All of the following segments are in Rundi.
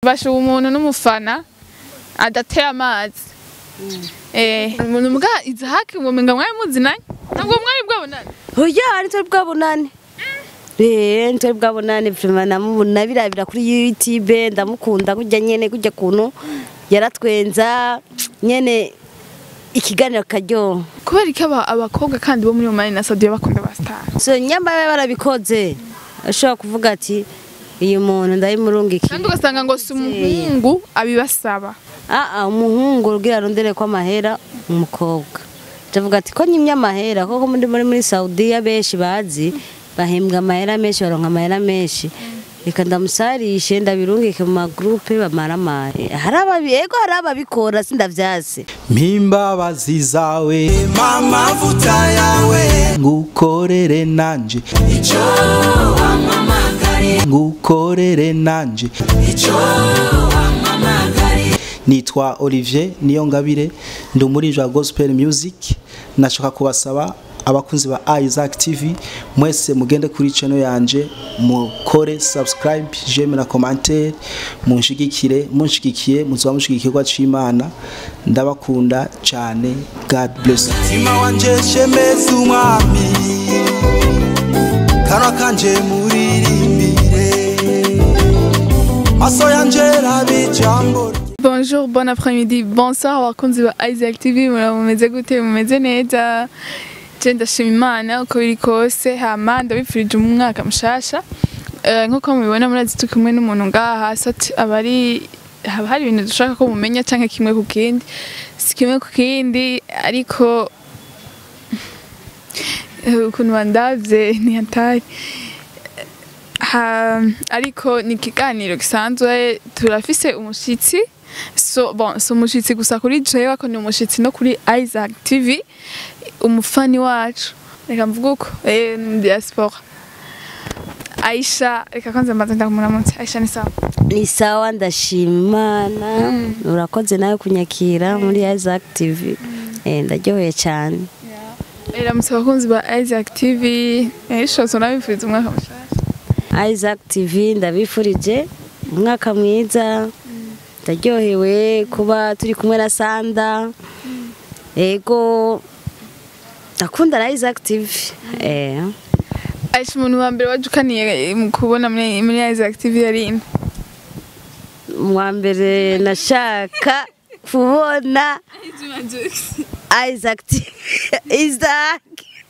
bashuba umuntu n'umufana adateye amazi eh umuntu mbwa izahake ngo menga mwari muzinanye ntabwo mwari bwabonana oya nitwe bwabonane Eh, nitwe bwabonane vrema namubona birabira kuri youtube ndamukunda kujya nyene kujya kuntu yaratwenza nyene ikiganiro karyoha kubera iki aba- abakobwa kandi bo muri Oman na Saudi bakunda ba star so nyamara barabikoze ashobora kuvuga ati uyu muntu ndabimurungikiye kandi ugasanga ngo si umuhungu abibasaba aa umuhungu rugira arondere ko amahera umukobwa ndavuga ati ko nyimye amahera koko muri muri muri Saudiya benshi bazi bahembwa amahera menshi baronka amahera menshi reka ndamusarishe ndabirungike mu magrupe bamaramare hari ababi ego hari ababikora sindavyase mpimbabazi zawe mamavuta yawe ngukorere nanje icyo wamamagari ngukorere nanje icyo wamamagari nitwa Olivier Niyongabire ndi umuririmbyi wa gospel music nashaka kubasaba abakunzi ba Isaac TV mwese mugende kuri channel yanje mukore subscribe j'aime na commentaire munshigikire munshigikiye muzoba mushigikirwa c'Imana ndabakunda cyane God bless mutima wanje shemeza umwami kanwa kanje muririmbire maso yanje rabe ijambo rye. Bonjour, bon après-midi, bonsoir abakunzi ba Isaac TV mumeze gute mumeze neza je ndashima Imana uko biri kose hama ndabipfurije umwaka mushasha Eh, nkuko mubibona murazi turi kumwe n'umuntu ngaha so ati aba ari haba hari ibintu dushaka ko mumenya canke kimwe ku kindi si kimwe ku kindi ariko eh, ukuntu bandavye ntiyatari ha, ariko ni ikiganiro gisanzwe turafise umushitsi so bon si umushitsi gusa kuri jewe ako ni umushitsi no kuri Isaac TV umufani wacu reka mvuga uko eh ni diaspora Aisha reka kwanza mbaze ndamuramutse Aisha ni sawa ni sawa ndashimana urakoze nawe kunyakira muri Isaac TV eh ndaryoheye cyane Iramutse abakunzi ba Isaac TV ishose unabifuriza umwaka mushasha Isaac TV ndabifurije umwaka mwiza ndaryohewe kuba turi kumwe na Sanda ego ndakunda na Isaac TV eh Aisha umuntu wa mbere wajukaniye mu kubona muri muri Isaac TV yari inde? wa mbere nashaka kubona Isaac TV Isaac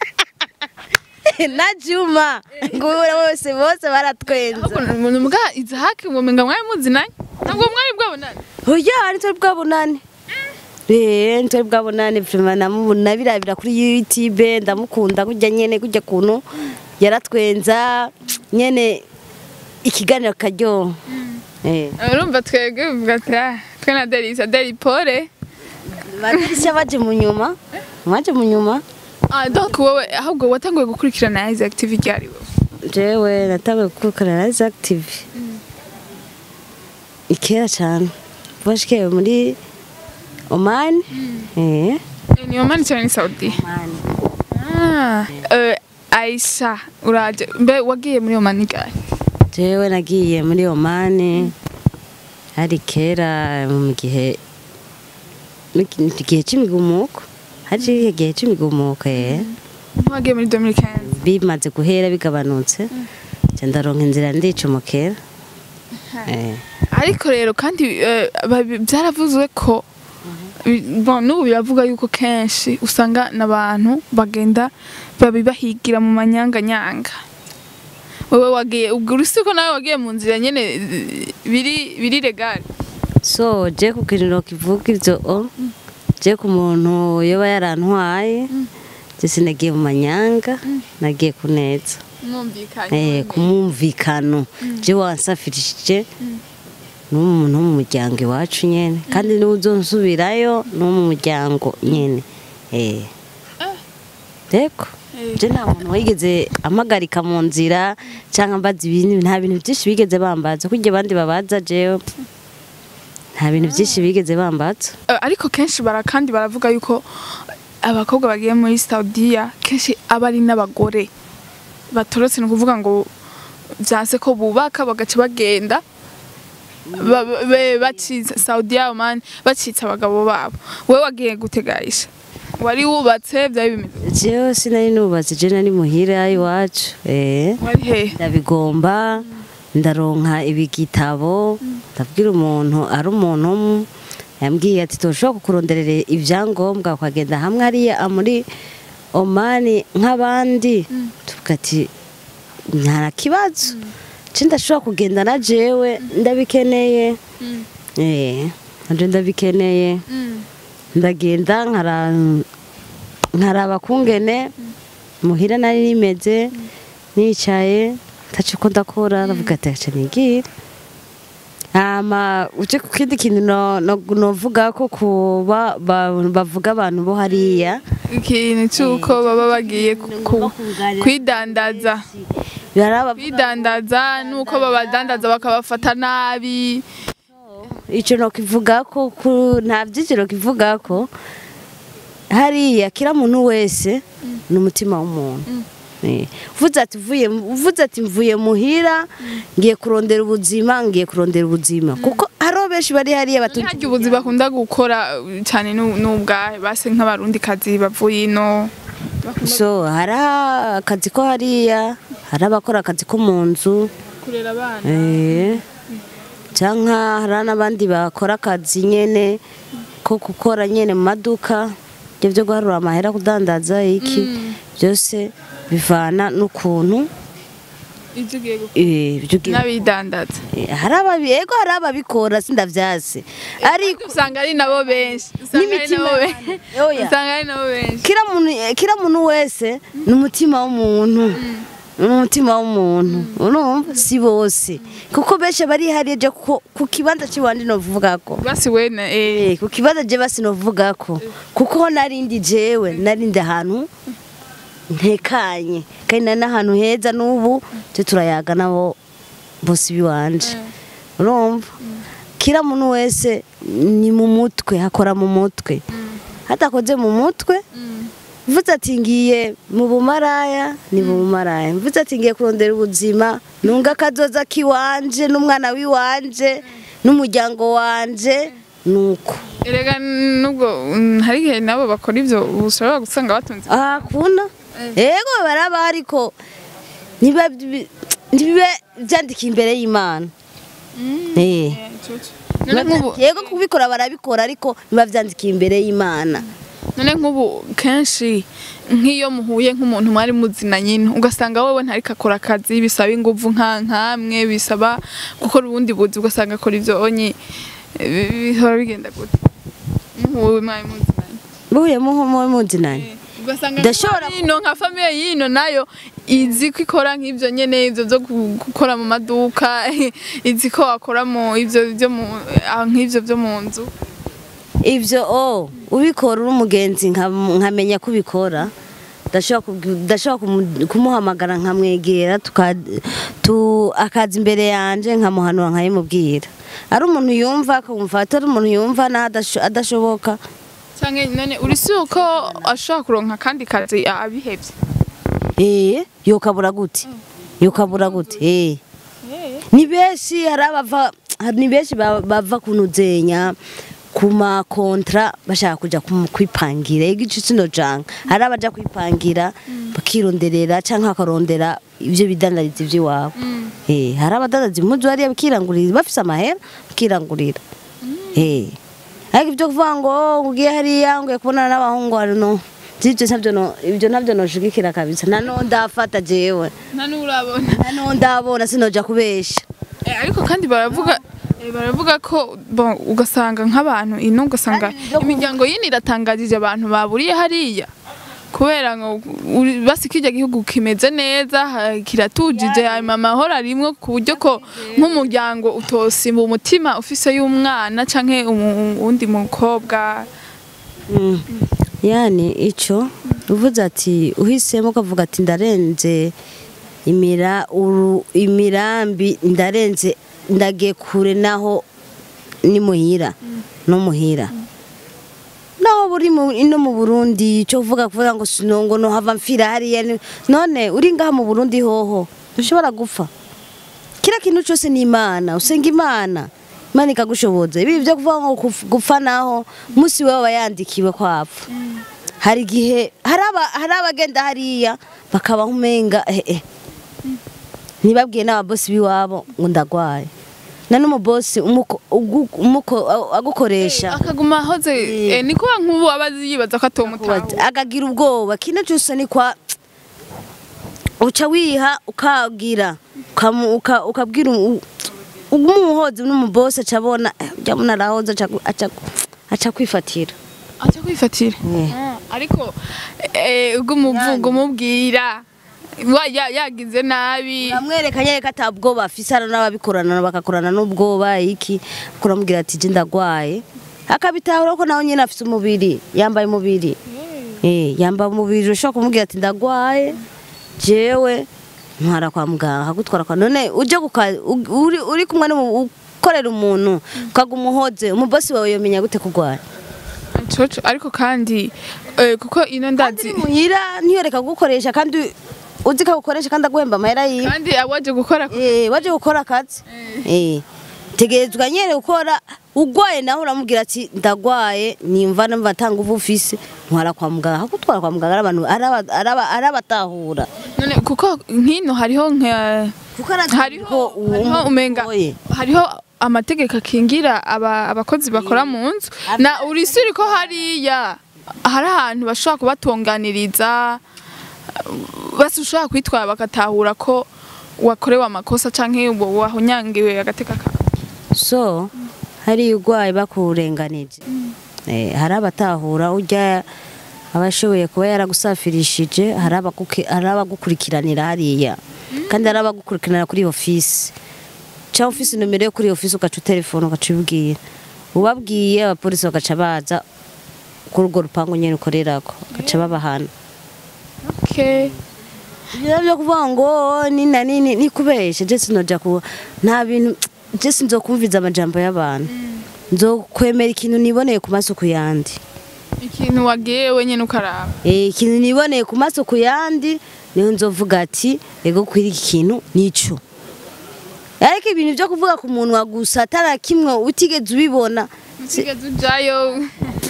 na Juma ngo bose bose baratwenza umuntu mbwa izahake ngo menga mwari muzinanye ntabwo mwari bwabonana oya nitwe bwabonane Eh, nitwe bwabonane vrema namubona birabira kuri youtube ndamukunda kujya nyene kujya kuntu yaratwenza nyene ikiganiro karyoha Eh. urumva twebwe bivuga ati "Ah, twe na Delisa Deli Pole badirishya baje mu nyuma baje mu nyuma ah donc wowe ahubwo watanguye gukurikirana Isaac TV ryari wowe jewe natanguye gukurikirana na Isaac TV ikera cyane bashikewe muri Oman eh Eh, ni Oman cyangwa ni Saudi Oman ah eh, Aisha uraje mbe wagiye muri Oman ryari jewe nagiye muri Oman hari kera mu gihe mu gihe c'imigumuko hari igihe c'imigumuko eh wagiye muri 2015 bimaze guhera bigabanutse nca ndaronka inzira ndicumukera eh ariko rero kandi eh, babi- byaravuzwe ko bi- bon, n'ubu biravuga yuko kenshi usanga n'abantu bagenda babibahigira mu manyanganyanga wowe wagiye ubwo urusi ko nawe wagiye mu nzira nyene eh, biri biri legal so je ku kintu kivuga ivyo o je ku muntu yoba yarantwaye je sinagiye mu manyanga nagiye kuneza mwumvikanye eh kumumvikano je wansafirishije n'umuntu wo mu muryango iwacu nyene kandi niwe uzonsubirayo no mu muryango nyene eh Deko je nta muntu wigeze amagarika mu nzira cyangwa mbaza ibintu nta bintu byinshi bigeze bambaza kurya abandi babaza jewe nta bintu byinshi bigeze bambaza Eh, ariko kenshi bara kandi baravuga yuko abakobwa bagiye muri Saudiya kenshi aba ari n'abagore batorotse ni ukuvuga ngo byanse ko bubaka bagaca bagenda ba- ba- be- bacitse Saudiya Oman bacitse abagabo babo wewe wagiye gutegarisha wari wubatse byari bimeze jewe sinari nubatse je nari muhira iwacu eh wari hehe ndabigomba ndaronka ibigitabo ndabwira umuntu ari umuntu umwe yambwiye ati tushobora kukuronderera ibyangombwa ukagenda hamwe ariya muri omani nk'abandi tuvuga ati nta kibazo nce ndashobora kugenda na jewe ndabikeneye eh nanje ndabikeneye ndagenda nkara- nkaraba kungene muhira nari nimeze nicaye ntaco ko ndakora ndavuga ati aca nigire hama uje ku kindi kintu no- no- novuga ko kuba ba- bavuga abantu bo hariya ikintu cy'uko baba bagiye ku- ku- kwidandaza baraba kwidandaza nuko babadandaza bakabafata nabi ico nokivuga ko ku- nta vyiciro kivuga ko hariya kira muntu wese ni umutima w'umuntu Eh, uvuze ati uvuye uvuze ati mvuye muhira ngiye kurondera ubuzima ngiye kurondera ubuzima kuko hariho benshi bari hariya batunze harya ubuzi bakunda gukora uh, cyane nu- n'ubwahe base nk'abarundi kazi bavuye ino so hari akazi ko hariya hari abakora akazi ko mu nzu kurera abana eh, cyangwa hari n'abandi bakora akazi nyene ko gukora nyene mu maduka ibyo byo guharura amahera kudandaza iki byose bivana n'ukuntu ibyo ugiye gukora eh, ibyo ugiye- n'abidandaza eh, hari ababi ego hari ababikora sindavyase ariko usanga ari nabo benshi usanga ari N'imitima nabo y'abantu. benshi Oya. usanga ari nabo benshi kila muntu kila muntu wese ni umutima w'umuntu ni umutima w'umuntu urumva si bose kuko benshi bari hariya je ku ku kibanza cy'iwanje novuga ko basi we na eh Eh, ku kibanza je basi novuga ko kuko ho narindi jewe narindi ahantu ntekanye kandi nari n'ahantu heza n'ubu twe turayaga nabo bose biwanje urumva kila muntu wese ni mu mutwe hakora mu mutwe hatakoze mu mutwe mvuze ati ngiye mu bumaraya ni mu bumaraya mvuze ati ngiye kurondera ubuzima nunga akazoza kiwanje n'umwana wiwanje n'umuryango wanje nuko erega nubwo mm, hari igihe nabo bakora ibyo ushobora gusanga batunze aha kuna ego baraba ariko ntiba ntibibe byandikiye imbere y'imana eh none nk'ubu yego kubikora barabikora ariko biba byandikiye imbere y'imana none nk'ubu kenshi nk'iyo muhuye nk'umuntu mwari muzina nyine ugasanga wowe ntariko akora akazi bisaba inguvu nka nkamwe bisaba gukora ubundi buzi ugasanga akora ibyo onye eh, bihora bigenda gute muhuye mwari muzinanye buhuye muho muzinanye ugasanga Ndashobora nk'abari ino nka famiye y'ino nayo izi ko ikora nk'ibyo nyene ibyo byo gu- gukora mu maduka izi ko wakora mu ibyo byo mu ah, nk'ibyo byo mu nzu ibyo o ubikora uri umugenzi nka- nkamenya ko ubikora ndashobora kubwi- ndashobora kumu- kumuhamagara nkamwegera tuka- tu- akaza imbere yanjye nkamuhanura nkayimubwira ari umuntu yumva akumva atari umuntu yumva naho adasho- adashoboka cyangwa none uri si uko ashobora kuronka akandi kazi abihebye eh yokabura gute yokabura gute eh ni benshi hari abava hari- ni benshi ba- bava kunuzenya ku makontra bashaka kuja kumu- kwipangira igice kino janga hari abaja kwipangira bakironderera canke bakarondera ivyo bidandariza ivy'iwabo eh hari abadandaza impuzu hariya bakirangurira bafise amahera bakirangurira eh ariko ibyo kuvuga ngo "Oh, ugiye hariya nguye kubonana n'abahungu hari no Zivyo ntabyo no ibyo ntabyo noshigikira kabisa nano ndafata jewe nta n'urabona nano ndabona sinoja kubesha Eh, ariko kandi baravuga eh, baravuga ko bon, ugasanga nk'abantu ino ugasanga imiryango yini iratangarije abantu baburiye hariya kubera ngo uri- basi kirya gihugu kimeze neza ha- kiratujije hanyuma amahoro arimwo ku buryo ko nk'umuryango utosimba umutima ufise y'umwana canke umu- uwundi mukobwa Mm. yani ico uvuze ati uhisemo ukavuga ati ndarenze imira uru imirambi ndarenze ndagiye kure naho ni muhira no muhira naho buri mu ino mu Burundi cyo uvuga kuvuga ngo sinongo no hava mfira hariya ni- none uri ngaha mu Burundi hoho ushobora gupfa kila kintu cyose ni imana usenga imana imana ikagushoboza ibi byo kuvuga ngo kuf- gupfa naho umunsi we aba yandikiwe ko apfa hari igihe hari aba- hari abagenda hariya bakabaho umenga eh, eh. ntibabwiye n'ababosi b'iwabo ngo ndagwaye na n'umubosi umuko- ugu- umuko- agukoresha akaguma ahoze eh, ni kuba nk'ubu aba yibaza ko atomutawe akagira ubwoba kino cyose ni kwa uca wiha ukagira ukamu- uka- ukabwira umu- umuhozi n'umubosi aca abona eh, ujya mbona arahoze aca gu- aca gu- aca kwifatira aca kwifatira Eh. Ah, ariko eh, ubwo umuvugo umubwira wa- ya- yagize nabi uramwereka nyine ko atabwoba afise hano n'ababikorana bagakorana n'ubwoba iki kuramubwira ati je ndagwaye akabitahura ko nawe nyine afise umubiri yambaye umubiri eh yambaye umubiri ushobora kumubwira ati ndagwaye jewe ntwara kwa muganga akagutwara kwa none uje guka u- uri, uri kumwe n'umu- ukorera umuntu ukaguma uhoze umubosi wawe yomenya gute kugwara coco ariko kandi eh, kuko ino ndazi muhira ntiyoreka kugukoresha kandi uzi ko agukoresha kandi aguhemba amahera yiwe kandi awaje gukora Eh, waje gukora akazi eh tegerezwa nyene gukora ugwaye nawe uramubwira ati ndagwaye nimva numva tanga uvu ufise ntwara kwa muganga hakutwara kwa muganga ari abantu araba- araba- arabatahura none kuko nkino hariho nka kuko arazi hariho ko uwo hariho umenga umugoye. hariho amategeko akingira aba- abakozi bakora mu nzu na urisiri ko hariya hari ahantu bashobora kubatunganiriza basi ushobora kwitwara bagatahura ko wakorewe amakosa canke wa- wahunyangiwe agateka kawe so hari ugwaye bakurenganije eh hari abatahura urya abashoboye kuba yaragusafirishije hari abaguke- hari abagukurikiranira hariya kandi hari abagukurikiranira kuri ofisi cyangwa ofisi nomero yo kuri ofisi ugaca utelefone ugaca ubibwira ubabwiye abapolisi bagaca baza kuri urwo rupangu nyine ukorerako bagaca babahana okay. ibyo byo kuvuga ngo ni na nini ni kubesha je sinoja ku nta bintu je sinzokumviza amajambo y'abantu nzokwemera ikintu niboneye ku maso ku yandi ikintu wagiye wenyene ukaraba eh ikintu niboneye ku maso ku yandi niho nzovuga ati ego kwiri iki kintu nico ariko ibintu byo kuvuga ku munwa gusa atara kimwe utigeze ubibona utigeze ujayo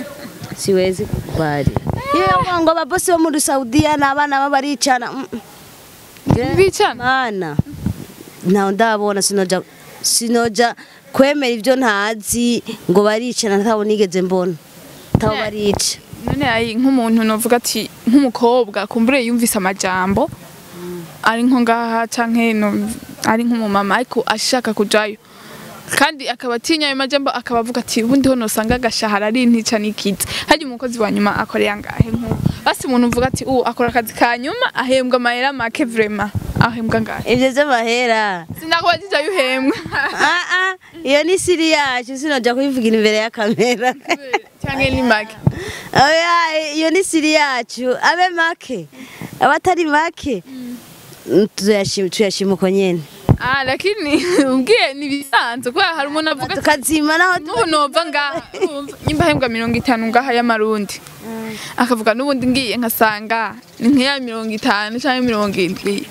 siwezi kubali iyo ngo ababosi bo muri Saudiya n'abana baba baricana mm, mm. bicana mana ntawe ndabona sinoja sinoja kwemera ibyo ntazi ngo baricana ntawe nigeze mbona ntawe Ne. barica none ari nk'umuntu novuga ati nk'umukobwa kumbure yumvise amajambo ari nko ngaha canke no- ari nk'umumama ariko ashaka kujayo kandi akaba atinya ayo majambo akaba avuga ati ubundi ho nosanga agashahara ari ntica n'ikizi harya umukozi wa nyuma akoreye angahe nk'ubu basi umuntu uvuga ati ubu akora akazi ka nyuma ahembwa amahera make vrema ahembwa angahe ibyo by'amahera sinakuba jijayo uhembwa ah ah iyo ni siri yacu sinoja kubivugira imbere ya kamera canke ni make oya iyo ni siri yacu abe make abatari make tuyashima tuyashima uko nyene ah lakini ubwiye ni bisanzwe kubera hari umuntu avuga ati tukazima naho n'ubu nova ngaha urumva, nyimba ahembwa mirongo itanu ngaha y'amarundi akavuga n'ubundi ngiye nkasanga ni nk'iya mirongo itanu cyangwa mirongo indwi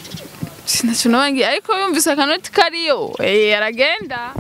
sinaco noba ngiye ariko yumvise akanoti kariyo eh, aragenda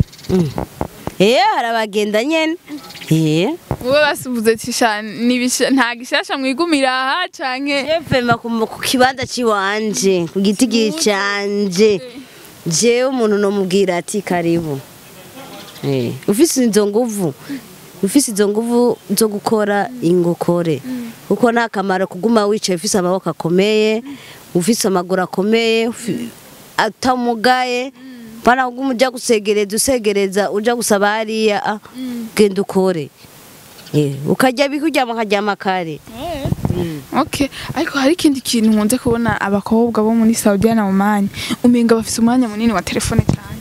eh harabagenda nyene eh wowe basuvuze ati sha nibisha nta gishasha mwigumira aha canke Jevema ku ku kibanza ciwanje ku gitigiri canje jewe umuntu nomubwira ati karibu eh ufise izo nguvu ufise izo nguvu zo gukora ingokore kuko nta kamaro kuguma wicaye ufise amaboko akomeye ufise amaguru akomeye ufi- atamugaye bana kuguma uja gusegereza usegereza uja gusaba hariya ah, genda ukore eh ukarya bikuryama ukaryama kare okay ariko hari ikindi kintu nkunze kubona abakobwa bo muri Saudi na Oman umenga bafise umwanya munini wa telefone cyane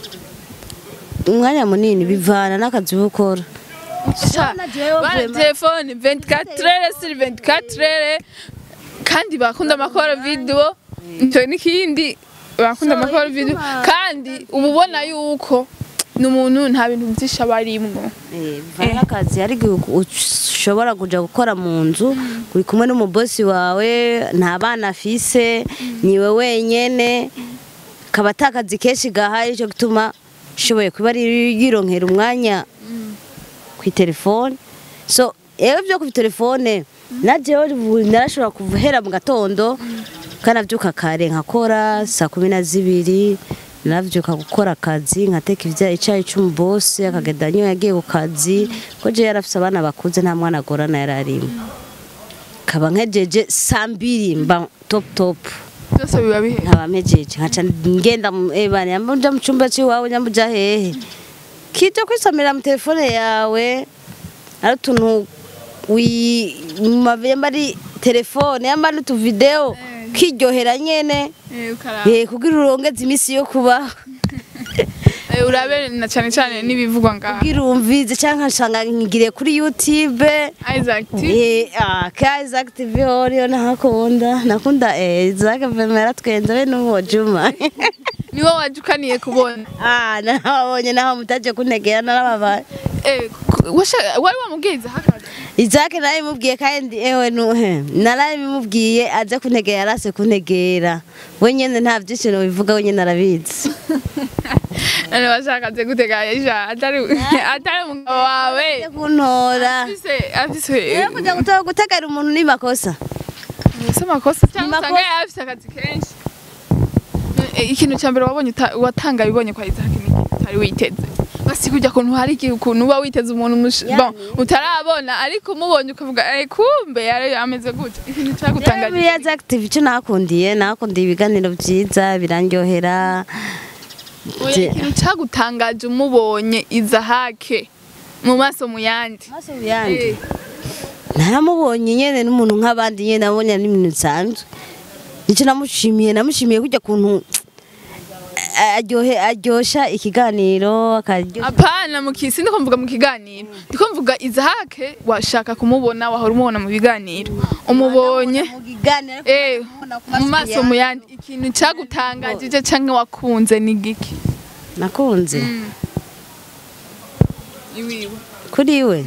umwanya munini bivana n'akazi uba ukora Sha, Urabona jewe bana vraiment- telefone 24 heures sur 24 heures kandi bakunda amakora video nicyo n'ikindi bakunda amakora video kandi uba ubona yuko ni umuntu nta bintu byinshi aba arimwo Eh, bivana n'akazi hari igihe ushobora kuja gukora mu nzu uri kumwe n'umubosi wawe nta bana afise niwe wenyene kaba atakazi kenshi gahari cyo gutuma ishoboye kuba ari yironkera umwanya ku telefone so yewe byo ku telefone najewe narashobora kuhera mu gatondo kanavyuka kare nkakora saa kumi na zibiri naravyuka gukora akazi nkateka ivya icayi c'umubose akagenda niyo yagiye ku kazi ko je yarafise abana bakuze nta mwana agorana yararimo kaba nkejeje saa mbiri mba top top byose biba bihe nkaba mpejeje nkaca ngenda mu- eh, bana nyamba uja mu cumba c'iwawe nyamba uja hehe kija kwisomera mu telefone yawe ari utuntu wi- mu ma- yamba ari telefone yamba ari utuvideo kiryohera nyene Eh, ukaraba. eh, kugira urongeze imisi yo kubaho Eh, urabe na cyane cyane n'ibivugwa ngaha kugira umvize canke nsanga ngiriye kuri youtube Isaac T Eh, ah, ka Isaac TV horiyo nahakunda nakunda eh, Isaac Vema yaratwenze be n'uwo Juma niwo wajukaniye kubona ah nabonye naho mutaje kuntegera narababaye Eh, ku- washa- wari wamubwiza hakaza Isaac nawe mubwiye kandi ewe nuhe naraye bimubwiye aze kuntegera yarase kuntegera we nyene nta vyinshi bivuga we nyene arabizi none washakaze gutega ejo atari atari umugabo wawe Aje kuntora afise afise rero kuja gutora gutegera umuntu ni makosa ese amakosa cyangwa makosa. usanga yari afise akazi kenshi Eh, ikintu cya mbere wabonye uta- watanga bibonye kwa Isaac ni iki utari witeze basi kujya kuntu hari igihe ukuntu uba witeze umuntu mush- Yani. bon, utarabona ariko umubonye ukavuga eh kumbe yari ameze gutya ikintu Rero cyagutangaje muri Isaac TV icyo nakundiye nakundiye ibiganiro byiza birandyohera Oya, ikintu cyagutangaje umubonye izahake mu maso mu yandi maso yandi Eh, naramubonye nyene n'umuntu nk'abandi nyene nabonye ari ibintu bisanzwe nicyo namushimiye namushimiye kujya kuntu aryohe aryosha ikiganiro akaryoshya apana mu kisi ndiko mvuga mu kiganiro ndiko mvuga izahake washaka kumubona wahora umubona mu biganiro umubonye mu kiganiro eh mu maso mu yandi ikintu cyagutangajije cyangwa wakunze ni giki nakunze iwiwe kuri we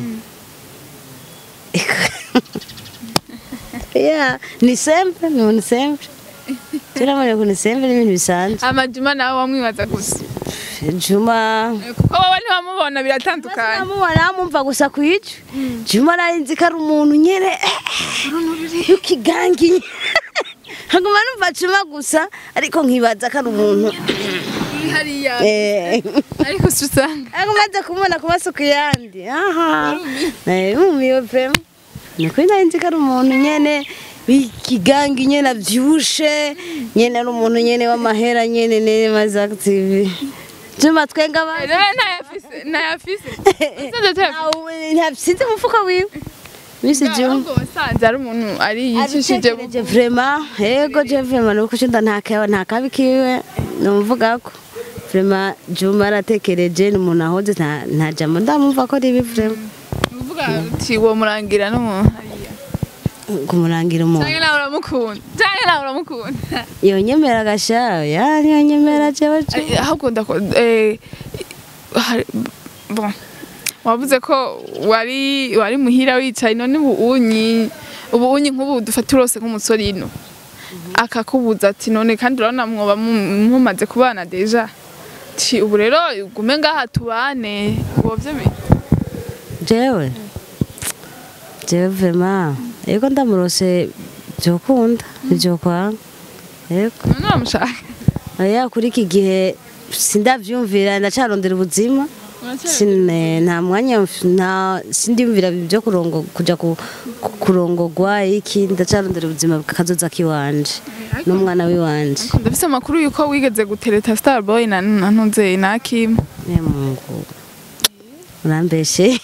yeah ni sempre ni ni sempre turamubona ko ni sempre n'ibintu bisanzwe amajuma nawe wamwibaza gusa juma Eh, kuko wowe ntiwamubona biratandukanye namubona mumva gusa ku icyo juma nari nzi ko ari umuntu nyene yukigangi nkaguma numva juma gusa ariko nkibaza ko ari umuntu uri hariya eh ariko si usanga ariko maze kumubona ku masuku yandi aha eh mumiwe pe ni kuri nari nzi ko ari umuntu nyene w'ikigangi nyene avyibushe nyene ari umuntu nyene w'amahera nyene nene maze active juma twenga abandi rero ntayafise ntayafise usanze atayafise sinzi umufuka wiwe bisi juma ahubwo wasanze ari umuntu ari yicishije abitekereje vrema yego je vrema nuko cunda nta kawa nta kabi kiwe numvuga ko vrema juma aratekereje ni umuntu ahoze nta nta jambo ndamumva ko ribi vrema uvuga uti wo murangira n'umuntu hariya kumurangira umuntu cyangwa nawe uramukunda cyangwa nawe uramukunda yonyemera agashaho yani yonyemera jewe je Eh, ahubwo ndakunda eh, hari- bon wavuze ko wari wari muhira wicaye none ubu unyi ubu unyi nk'ubu dufata urose nk'umusore ino akakubuza ati none kandi urabona mwoba mu- mumaze kubana deja ti ubu rero gume ngaha tubane wovyemeye jewe jewe vrema yego ndamurose vyokunda ivyokwanga yego none uramushaka oya kuri iki gihe sindavyumvira ndacarondera ubuzima Sine, nta mwanya mf- nta sindiyumvira byo kurongo kuja ku- ku- kurongogwa iki ndacarondera ubuzima bw'akazoza kiwanje n'umwana wiwanje ndafise amakuru yuko wigeze gutereta starboy na na ntuze na kim ne mungu urambeshe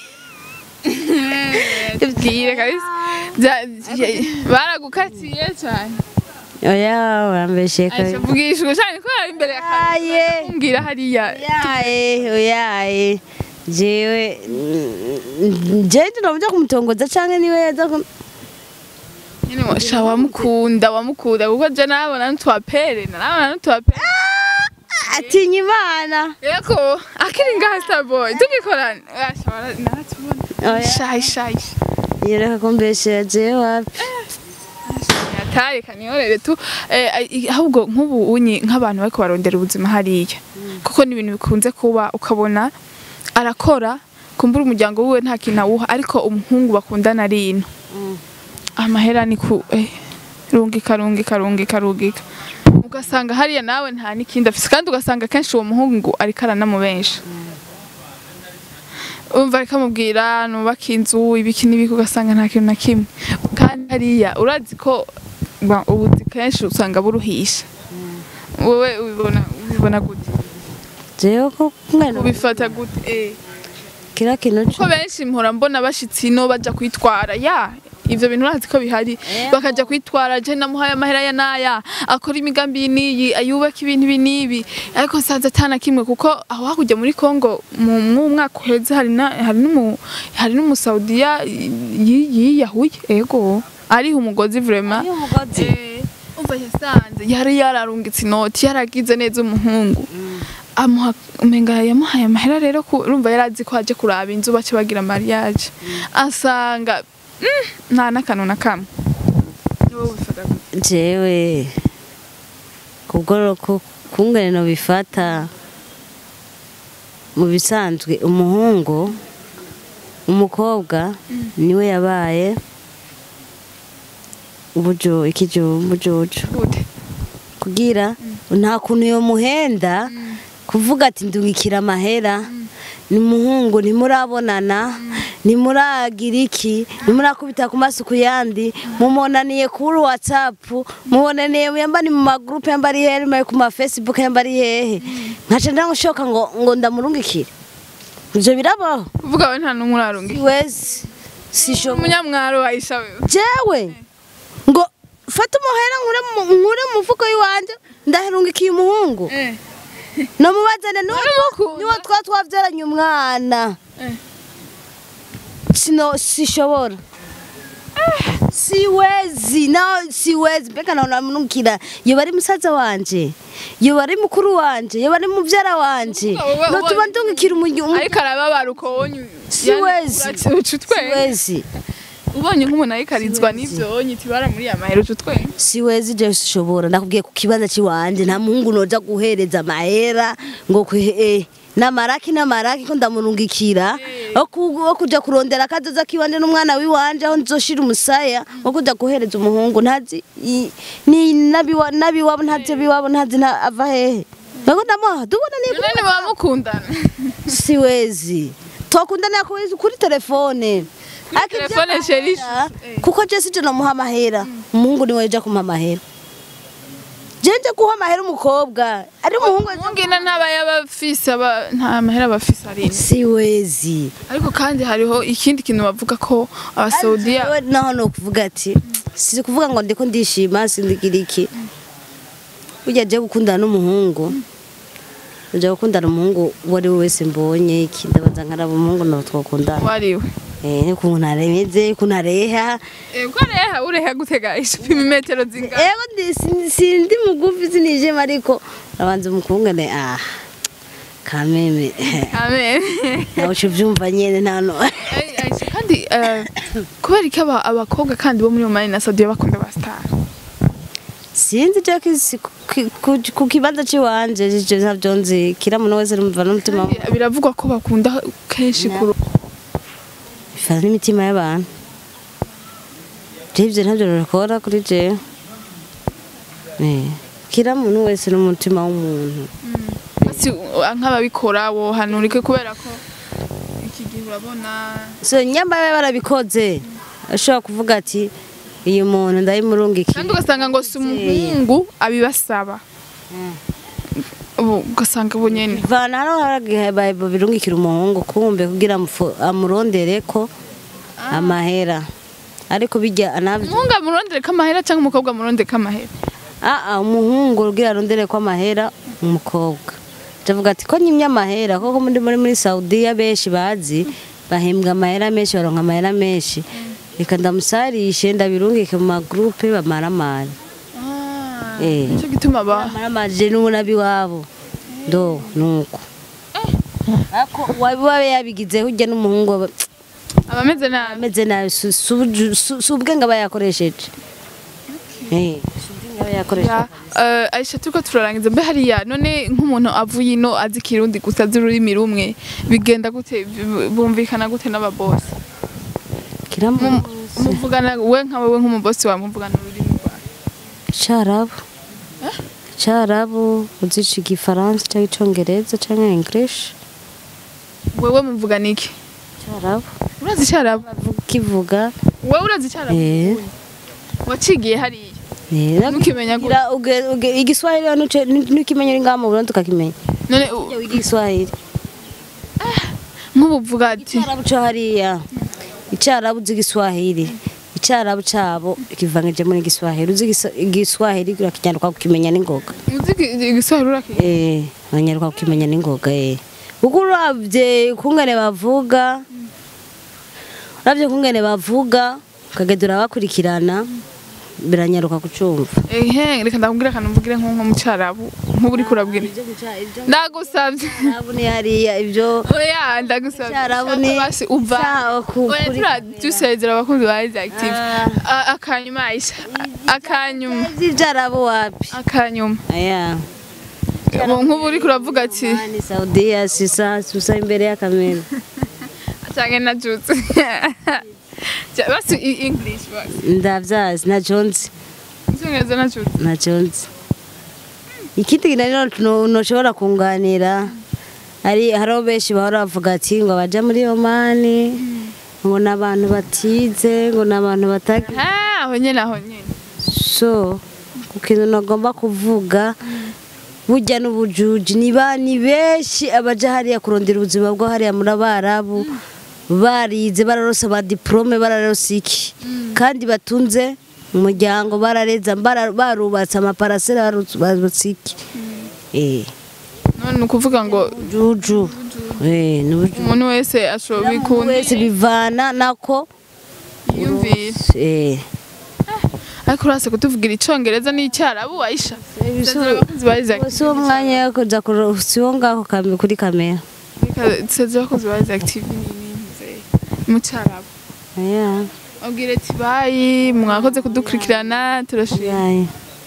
bwire kabisa Bya- bya- baragukatiye cyane oya urambeshe Aisha vugishwa cyane ko yari imbere ya kamera Aye. kumbwira hariya oyaye oyaye jewe mm, jewe ndinomuja kumutongoza canke niwe yaza ku- nyine washa wamukunda wamukunda kuko je nabona ntwapere nabona ntwapere atinya imana yego akiri ngaha starboy tugikorana Asha, wara- naratubona Oya. shayi shayi yereka kumbeshera jewe wapi yataye kanyorere tu eh, i- ahubwo nk'ubu unyi nk'abantu bariko barondera ubuzima hariya kuko ni ibintu bikunze kuba ukabona arakora kumbura umuryango wiwe nta kintu awuha ariko umuhungu bakundana ari ino amahera ni ku eh, rungika rungika rungika rungika ugasanga hariya nawe nta n'ikindi afise kandi ugasanga kenshi uwo muhungu ariko aranamubensha umva ariko amubwira nubaka inzu ibiki n'ibiki ugasanga nta kintu na kimwe kandi hariya urazi ko ba- ubuzi kenshi usanga buruhisha wowe ubibona ubibona gute jewe ko mwene ubifata gute eh kira kintu ko benshi mpora mbona bashitsi no baja kwitwara ya ivyo bintu urazi ko bihari bakaja kwitwara je namuhaye amahera ya naya akora imigambi n'iyi ayubaka ibintu ibi n'ibi ariko nsanze atana kimwe kuko aho hakurya muri Kongo mu mu mwaka uheze hari na hari n'umu hari n'umusaudiya yi- yiyahuye ego ariho umugozi vraiment Ariho umugozi? Eh, umva yasanze yari yararungitse inoti yaragize neza umuhungu amuha umenga yamuhaye amahera rero ku- urumva yarazi ko aje kuraba inzu bace bagira mariage asanga mm, nta n'akantu na kamwe Wowe ubifata gute? jewe kubwo ku- kungene no bifata mu bisanzwe umuhungu umukobwa niwe yabaye ubujo ikijo umujojo gute kugira nta kuntu yo muhenda kuvuga ati ndungikira amahera ni muhungu ntimurabonana ntimuragira iki ntimurakubita ku maso ku yandi mumonaniye kuri watsapu mubonaniye yamba ni mu magurupe yamba ari hehe yamba ari ku mafesibuke yamba ari hehe nkaca ndagushoka ngo ngo ndamurungikire ibyo birabaho kuvuga we nta n'umwe urarunga wese sishoboye umunyamwaro Aisha wewe jewe ngo fata umuhera nkure mu- nkure mu mufuko w'iwanje ndaherungikiye umuhungu eh namubazane niwo Uramukunda? niwo twa twabyaranye umwana Eh. sino sishobora siwezi na siwezi mbega nawe namurungikira yoba ari musaza wanje yoba ari mukuru wanje yoba ari mubyara wanje Wowe- wowe- notuma ndungikira umu- ariko arababara ukabonye Siwezi. uca utwenga siwezi ubonye nk'umuntu ayikarizwa n'ibyo wonye tibara muri ya mahera uca utwenga siwezi je sishobora ndakubwiye ku kibanza ciwanje nta muhungu noja guhereza amahera ngo kwe eh, namaraki namaraki ko ndamurungikira wo ku- wo kuja kurondera akazoza kiwanje n'umwana wiwanje aho nzoshira umusaya wo kuja guhereza umuhungu ntazi i- ni nabiwa nabiwabo ntazi biwabo ntazi nta ava hehe Ngo ndamuha tubona ni none baba mukundana siwezi twakundanira kuri kuri telefone Ariko ibyo telefone amahera, sheri ishusho. kuko je sije nomuha amahera umuhungu niwe yaja kumuha amahera je nje guha amahera umukobwa ari umuhungu aje- umwungina ntaba y'abafise aba nta mahera abafise ari ine. siwezi ariko kandi hariho ikindi kintu bavuga ko abasaudiya Jewe naho no kuvuga ati si kuvuga ngo ndiko ndishima sindigira iki burya je gukundana n'umuhungu uje gukundana umuhungu uwo ari we wese mbonye iki ndabanza nkaraba umuhungu nawe twakundana wariwe eh ukuntu aremeze ukuntu areha ego reha ureha gutega ishupima imetero zingana Ego ndi si- sindi mugufi sinijema ariko abanza umukungane ah kameme amen nawe uca ubyumva nyene ntano Ai- Aisha, kandi eh, kubera iki aba- abakobwa kandi bo muri omani na saudiya bakunda ba star sinzi je kisi- ku- ku- ku kibanza ciwanje je ntabyo nzi kira muntu wese rumva n'umutima we. biravugwa ko bakunda kenshi kuru bifana n'imitima y'abantu je ivyo ntabyo rukora kuri jewe Eh, kira muntu wese n'umutima w'umuntu si nk'ababikora wohanurike kubera ko iki gihe urabona so nyamara barabikoze ashobora kuvuga ati uyu muntu ndayimurungikiye kandi ugasanga ngo si umuhungu abibasaba ubu ugasanga ubu nyene vana hano haragihe babirungikira umuhungu kumbe kugira amufu- amurondere ko amahera ariko bijya anavyo umuhungu amurondere ko amahera cyangwa umukobwa amurondere ko amahera aa umuhungu kugira arondere ko amahera umukobwa ndavuga ati ko nyimye amahera koko muri muri muri Saudiya benshi bazi bahembwa amahera menshi baronka amahera menshi reka ndamusarishe ndabirungike mu magrupe bamaramari Eh. nicyo gituma ba bamaramari n'ubu nabiwabo ndo nuko ako wabiba yabigize hujya n'umuhungu aba abameze nabi ameze nabi si- si ubuju- si si ubwenge aba yakoresheje Eh, si ubwenge yaba yakoresha Ya, eh, Aisha turiko turarangiza mbe hariya none nk'umuntu avuye ino azi ikirundi gusa azi ururimi rumwe bigenda gute B- bumvikana gute n'ababosi kiramu muvugana we nka wewe nk'umubosi wawe muvugana ururimi rwawe Icyarabu Icyarabu uzica igifaransa cyangwa icyongereza cyangwa english wewe muvugana iki Icyarabu urazi icyarabu kivuga wewe urazi icyarabu Eh. wacigiye hariya eh ntukimenya gute Gira- uge- uge- igiswahili hano uce- ntukimenya uri ngaha mu Burundi tukakimenya none u- Ujya wiga igiswahili nk'ubu uvuga ati icyarabu cyo hariya icyarabu uzi igiswahili icyarabu cyabo kivangije muri igiswahili uzi igisa- igiswahili urakijyana ukakimenya n'ingoga uzi iki- igiswahili urakizi eh abanyaruka kukimenya n'ingoga eh kuko uravye kungene bavuga uravye kungene bavuga ukagenda urabakurikirana biranyaruka kucumva ehe reka ndakubwira akantu mvugire nk'uko mu cyarabu nk'ubu uriko urabwira ndagusabye Icyarabu ni hariya ibyo oya ndagusabye Icyarabu Shaka ni- basi uva Sawa, ku- oya kuri- tura dusezera abakunzi ba Izi Active Ah. A- akanyuma Aisha akanyuma ibyarabu wapi akanyuma aya Ubu nk'ubu uriko uravuga ati ni saudiya sisa susa imbere ya kamera cyangwa na jutse Ja- basi i- English basi ndavyazi naco nzi icyongereza na jutse naco nzi ikindi rero no- noshobora kunganira ari hariho benshi bahora bavuga ati ngo abaja muri omani ngo ni abantu batize ngo ni abantu batagira Ah, aho nyene aho nyene so ku kintu nagomba kuvuga burya n'ubujuji ni ba ni benshi abaja hariya kurondera ubuzima bwo hariya muri abarabu barize bararose ba diplome bararose iki kandi batunze umuryango barareza bara- barubatse amaparasera barubatse iki eh none ni ukuvuga ngo juju eh ni ubujuju umuntu wese ashobora bikunda wese bivana nako yiyumvira eh ariko urase kutuvugira icyongereza n'icyarabu Aisha Ibisu- Sezera abakunzi ba Izi Active si wo mwanya wo kuja kuro- si wo ngaho kame- kuri kamera Reka sezera abakunzi ba Izi Active ni ni mu cyarabu aya Ubwire ati bayi mwakoze kudukurikirana turashimye yaye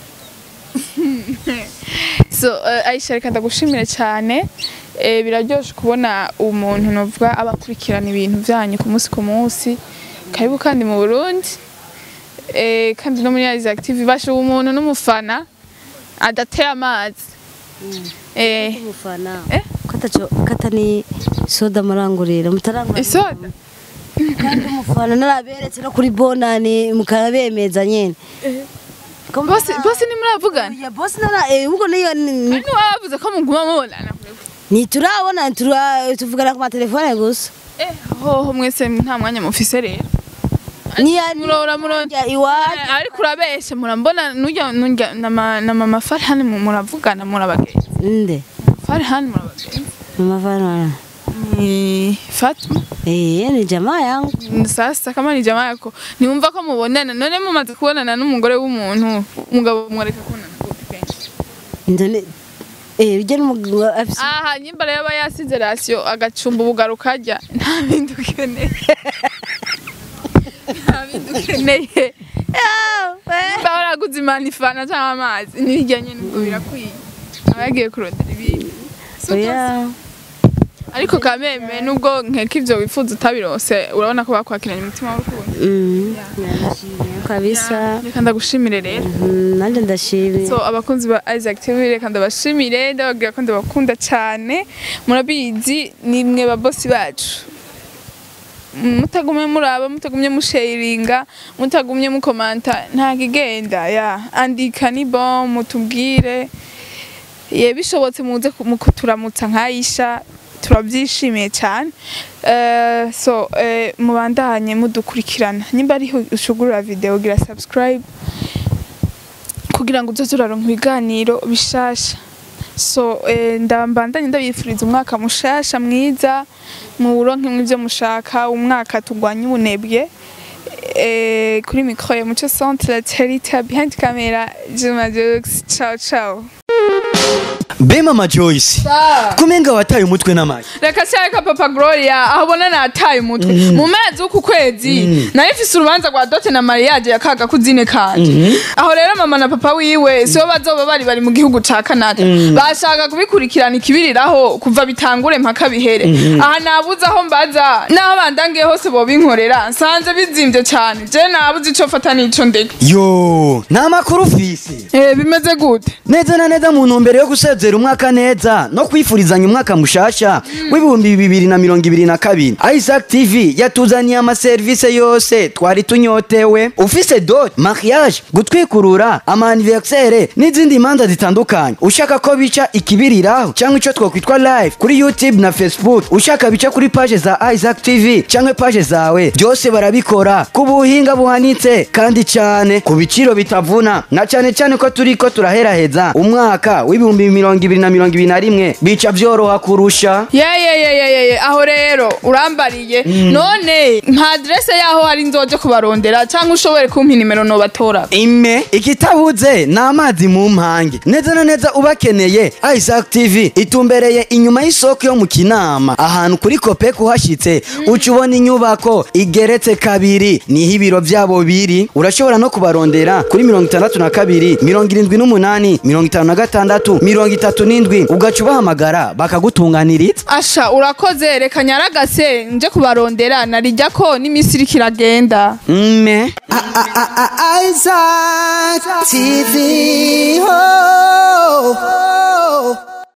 so uh, Aisha reka ndagushimire cyane eh, biraryoshe kubona umuntu novuga abakurikirana ibintu byanyu ku munsi ku munsi karibu kandi mu Burundi eh, kandi no muri Izi Active basha umuntu n'umufana adateye amazi eh, umufana Eh? katacho kata ni soda murangurira mutarangura isoda kandi umufana naraberetse no kuri bonani mukabemeza nyene bose bose nimuravugana ya boss nara eh ubwo niyo ni- Ari wavuze ko muguma mubonana ni turabona tura tuvugana ku matelefone gusa eh hoho mwese nta mwanya mufise rero ni ya murora murora ya iwacu Eh, ariko urabeshe murambona nujya nujya na ma- na mama Farhan mu- muravugana murabagenzi nde Farhan murabagenzi mama fana ni Fatma eh ni jamaa yangu Ni sasa kama ni jamaa yako niumva ko mubonana none mumaze kubonana n'umugore w'umuntu umugabo mwareka kubonana gute kenshi ndone eh bijya n'umugabo afise aha nyimba rero aba yasize rasiyo agacumba ubugaruka arya nta bindi ukeneye nta bindi ukeneye nimba waraguze imanifana cyangwa amazi n'ibijya nyine ngo birakwiye aba yagiye kurondera ibindi Si uko oya ariko kameme nubwo nkeka ivyo wifuza utabirose urabona ko bakwakiranye umutima w'urukundo mm ndashimye kabisa reka ndagushimire rero Mm, nanjye ndashimye so abakunzi ba Isaac TV reka ndabashimire ndababwira ko ndabakunda cyane murabizi ni mwe babosi bacu mutagumye muraba mutagumye musharinga mutagumye mukomanta nta kigenda ya andika ni bon mutubwire ye bishobotse muze ku- mu kuturamutsa nkayisha turabyishimiye cyane Eh, so eh, mubandanye mudukurikirana nimba ariho ushugurura video gira subscribe kugira ngo uzoze uraronka ibiganiro bishasha so eh, ndambandanye ndabifuriza umwaka mushasha mwiza muwuronke mw'ivyo mushaka umwaka turwanye ubunebwe eh, kuri mikro ya muco centre la terita behind camera juma jokes ciao ciao be mama joyce kumenga wataye umutwe n'amayi reka cyareka papa gloria aho ubona nataye umutwe mu mezi w'uku kwezi nari mfise urubanza rwa dote na mariage ya kaga kuzine kanje aho rero mama na papa wiwe sibo bazoba bari bari mu gihugu ca canada bashaka kubikurikirana ikibiriraho kuva bitangure mpaka bihere aha nabuze aho mbaza n'aho bandangiye hose bobinkorera nsanze bizimvye cane je nabuze ico fata n'ico ndeka yo nta makuru ufise Eh, bimeze gute neza na neza mu ntumbero yo gusezera umwaka neza no kwifurizanya umwaka mushasha w'ibihumbi bibiri na mirongo ibiri na kabiri isaac tv yatuzaniye amaserivisi yose twari tunyotewe ufise dot mariage gutwikurura amaniversere n'izindi manza zitandukanye ushaka ko bica ikibiriraho cyangwa icyo twakwitwa live kuri youtube na facebook ushaka bica kuri paje za isaac tv cyangwa paje zawe byose barabikora ku buhinga buhanitse kandi cyane ku biciro bitavuna na cyane cyane ko turi ko turaheraheza umwaka w'ibihumbi mirongo ibiri na mirongo ibiri na rimwe bica byoroha kurusha yeyeyeyeyeye aho rero urambariye none nka adrese yaho hari nzoje kubarondera cyangwa ushobore kumpa inimero nobatora ime ikitabuze ni amazi mu mpange neza na neza ubakeneye isaac tv itumbereye inyuma y'isoko yo mu kinama ahantu kuri kopeko uhashyitse uca ubona inyubako igeretse kabiri niho ibiro byabo biri urashobora no kubarondera kuri mirongo itandatu na kabiri mirongo irindwi n'umunani mirongo itanu na gatandatu mirongo itatu n'indwi ugaca ubahamagara bakagutunganiriza asha urakoze reka nyaragase nje kubarondera narijya ko n'iminsi iriko iragenda mme Isaac TV. Oh, oh.